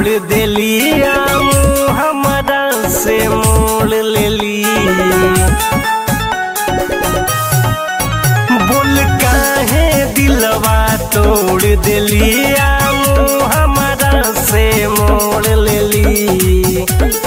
तोड़ देली आम हमारा से मोड़ लेली बोल काहे दिलवा तोड़ देली आम हमारा से मोड़ लेली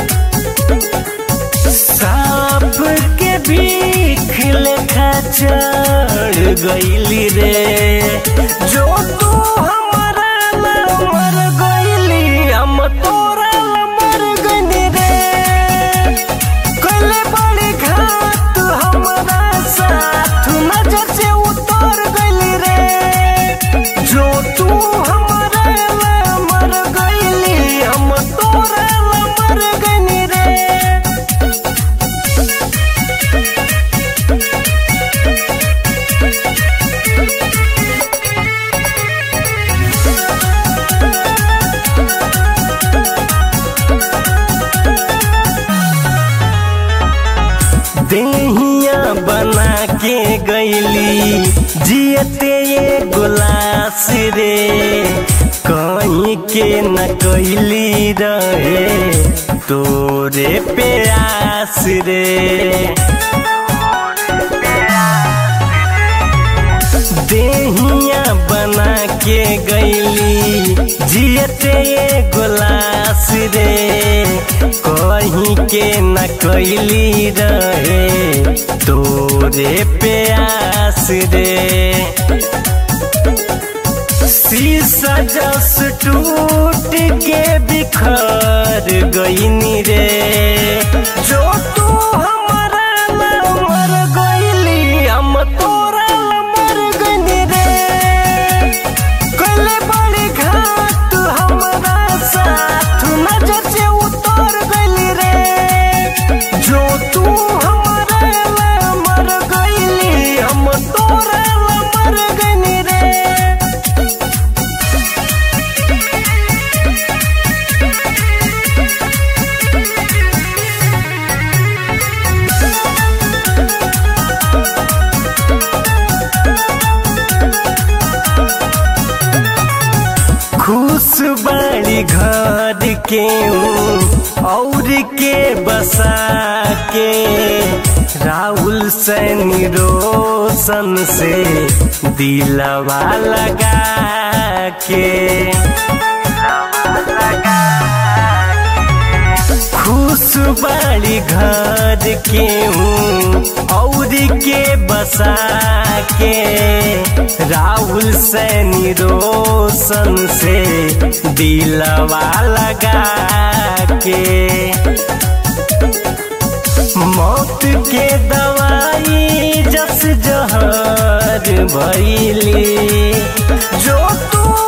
सांप के भीख लेखा चढ़ गईली रे जो तू हमारा ला मर गईली हम तोरा ला मर गईली रे कले बड़ी घात हमारा साथ नजर से उतर गईली रे जो तू हमारा ला मर गईली हम तोरा ला मर गईली रे देहिया बना के गईली जियते ये गुलास रे कहीं के न कैली रहे तोरे प्यास रे देहिया बना के गईली जियते ये गुलास रे कहीं के न कैली रहे तोरे प्यास रे शीशा जस टूट के बिखर गईनी रे जो तू हमारा ला मर गईली हम तोरा ला मर गईनी रे कले बड़ी घात हमारा साथ नजर से उतर गईली रे जो तू हमारा ला मर गईली हम तोरा ला मर गईनी रे खुश बाड़ी घर के और के बसा के राहुल सैनी रोशन से दिलवा लगा के खुश बाड़ी घर के और के बसा के राहुल सैनी रोशन से दिलवा लगा के मौत के दवाई जस जहर भैली जो तू